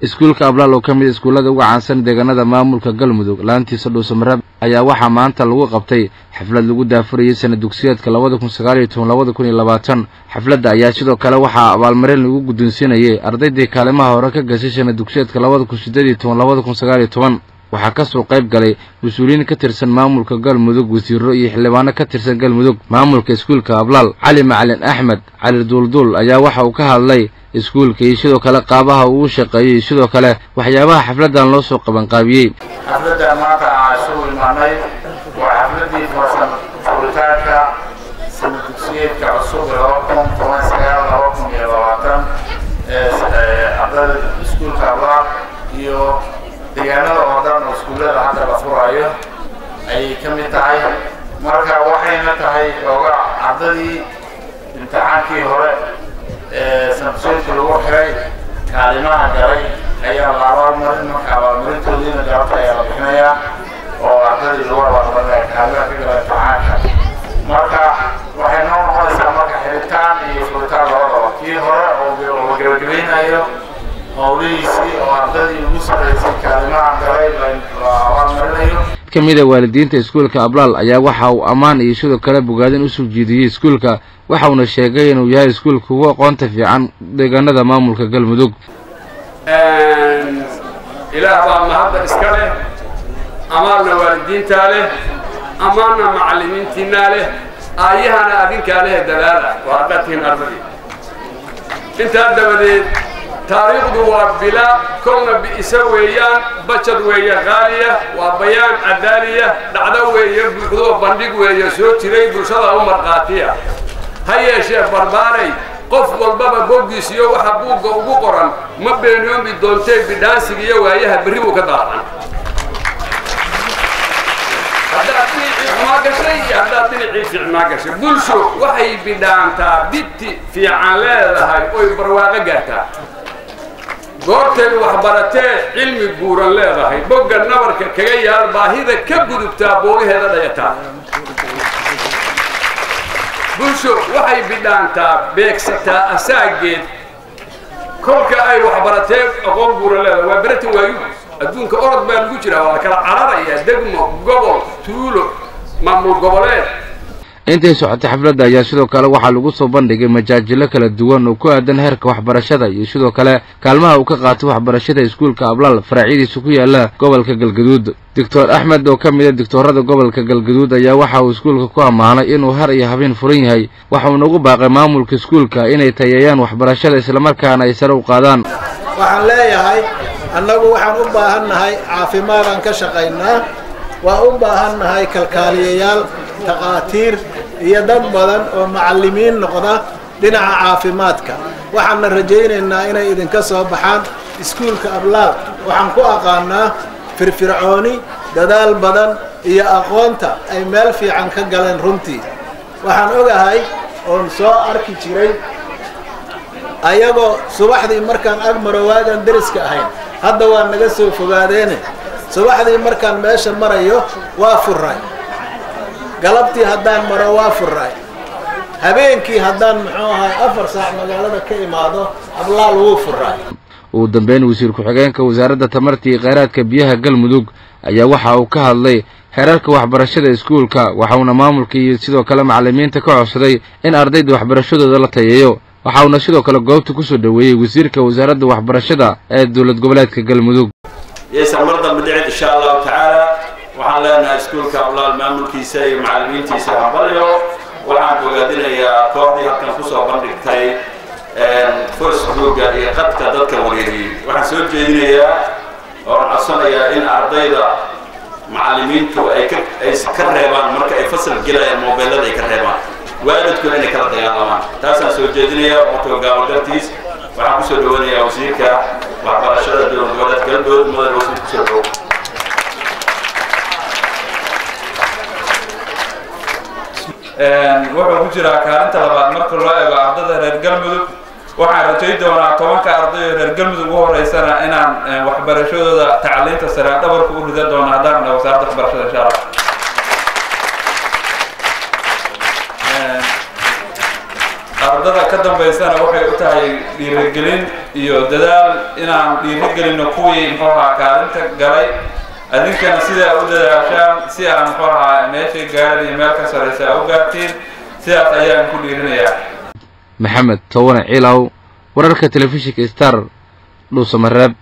iskuulka ablaal oo ka mid iskuullada uga caansan deegaanada maamulka galmudug laantiisa dhuusamareeb ayaa waxaa maanta lagu qabtay xaflad lagu daafurayay sana dugsiyeedka labada kun sagaal iyo toban labada kun iyo labaatan xafladda ayaa sidoo kale waxaa abaalmarin lagu guddoonsiinayay ardaydii kaalimaha hore ka gashay sana dugsiyeedka labada kun siddeed iyo toban labada kun sagaal iyo toban waxaa ka soo qayb galay mas-uuliyiin ka tirsan maamulka galmudug wasiiro iyo xildhibaano ka tirsan galmudug maamulka iskuulka ablaal cali macalin axmed cali duulduul ayaa waxa uu ka hadlay iskuulka iyo sidoo kale qaabaha uu shaqeeyey sidoo kale waxyaabaha xafladdan loo soo qabanqaabiyey xafladdan maanta aan isugu imaanay waa xafladdii farsan furitaanka sana dugsiyeedka cusub ee laba kun toban sagaal laba kun iyo labaatan ee ardayda iskuulka ablaal iyo deegaanada oo dhan oo iskuullada hadda la furaayo ayay ka mid tahay marka waxayna tahay ooga ardadii imtixaankii hore ee sanadsuudka lagu xiray kaalimaha galay ayaa la abaalmarin marka abaalmarintoodiina galabta ayaa la bixinayaa oo ardadii lagu abaalmarinaya kaalimaha ka gala imtixaanka marka waxay noo noqonaysaa marka xiritaan iyo furitaan labadaba kii hore oo la gebagabaynayo howlihiisii oo ardadii ugu sarraysay kaalimaha galay la abaalmarinayo ka mid a waalidiinta iskuulka ablaal ayaa waxa uu ammaan iyo sidoo kale bogaadin usoo jiidiyey iskuulka waxauna sheegay inuu yahay iskuulka ugu aqoonta fiican deegaanada maamulka galmudug ilaah baa mahadda iska leh amaanna waalidiintaa leh amaanna macallimiintiinaa leh aayahana adinkaa leh dadaala waa haddaadtihiin ardadii intaa dabadeed taariikhdu waa bila kolna bi'isa weeyaan bajad weeye qaaliya waa bayaan cadaaliya dhacdo weeye buuxdoo bandhig weeye soo jiray bulshada u markhaatiya ha yeeshee barbaaray qof walbaba boggiis iyo waxa buugga ugu qoran ma beenoomi doontee bidhaansiga iyo waayaha berri buu ka daaqan haddaad dhinacii xumaa gashay iyo haddaad dhinacii fiicnaa gashay bulsho waxay bidhaantaa bidti fiican leedahay oy barwaaqo gaartaa goortay waxbaratee cilmi guuran leedahay bogga nabarka kaga yaal baahida ka gudubtaa boogaheeda dhayataa bulsho waxay bidhaantaa beegsataa asaageed kolka ay waxbaratee aqoon guuran leedahay waa beratan waayu adduunka orod baa lagu jiraa waa la kala cararaya degmo gobol tuulo maamul goboleed intay socotay xafladda ayaa sidoo kale waxaa lagu soo bandhigay majaajilo kala duwan oo ku aadan heerka waxbarashada iyo sidoo kale kaalmaha uu ka qaatay waxbarashada iskuulka ablaal faraacyadiisa ku yaala gobolka galgaduud doctor axmed oo ka mid a doctoorada gobolka galgaduud ayaa waxa uu iskuulka ku ammaanay inuu har iyo habeen furan yahay waxa uuna ugu baaqay maamulka iskuulka inay tayeeyaan waxbarashada islamarkaana ay sare u qaadaan waxaan leeyahay annagu waxaan u baahannahay caafimaadaan ka shaqaynaa waa u baahannahay kalkaaliyayaal takhaatiir iyo dad badan oo macallimiin noqda dhinaca caafimaadka waxaanna rajaynaynaa inay idinka soo baxaan iskuulka ablaal waxaan ku aqaanaa firfircooni dadaal badan iyo aqoonta ay meel fiican ka galeen runtii waxaan ogahay oon soo arki jiray ayagoo subaxdii markaan ag maro waagaan deriska ahayn hadda waa naga soo fogaadeene subaxdii markaan meesha marayo waa furray galabtii haddaan maro waa furray habeenkii haddaan muxuu ahay afar saac magaalada ka imaado ablaal wuu furray ugu dambeyn wasiir ku-xigeenka wasaaradda tamarta iyo kheyraadka biyaha galmudug ayaa waxa uu ka hadlay xeerarka waxbarashada iskuulka waxauna maamulka iyo sidoo kale macallimiinta ka codsaday in ardayda waxbarashadooda la tayeeyo waxauna sidoo kale goobta kusoo dhoweeyey wasiirka wasaaradda waxbarashada ee dowlad goboleedka galmudug yaysan mar dambe dhicin insha allahu tacaala waxaan leenahay iskuulka ablaal maamulkiisa iyo macallimiintiisa hambalyo waxaan bogaadinayaa kooxdii halkan kusoo bandhigtay facebooka iyo qadka dadka wareeriyey waxaan soo jeedinayaa oon codsanayaa in ardayda macallimiintu ay ka ay ka reebaan marka ay fasal gelayaan mobeelada ay ka reebaan waalidkuna inay kala dagaalamaan taasaan soo jeedinayaa wato gaabagartiis waxaan kusoo dhawanayaa wasiirka waxbarashada dowlad goboleed galdood mudan wasiir kusoo dhow wuxuu ku jiraa kaalinta labaad marka loo eego ardada reer galmudug waxaan rajay doonaa tobanka arday oo reer galmudug ugu horeysana inaan waxbarashadooda tacliinta sare dhabarka u ridan doono haddaan dha wasaaradda waxbarashada insha allah ardada ka dambaysana waxay u tahay dhiirigelin iyo dadaal inaan dhiirigelinno kuwii muxuu ahaa kaalinta galay adinkana sidaa u dadaashaan si aan muxuu ahaa meeshay gaaran iyo meel ka saraysa u gaartiin sidaas ayaan ku dhiirinayaa maxamed towane ciilaw wararka telefishinka star dhuusamareeb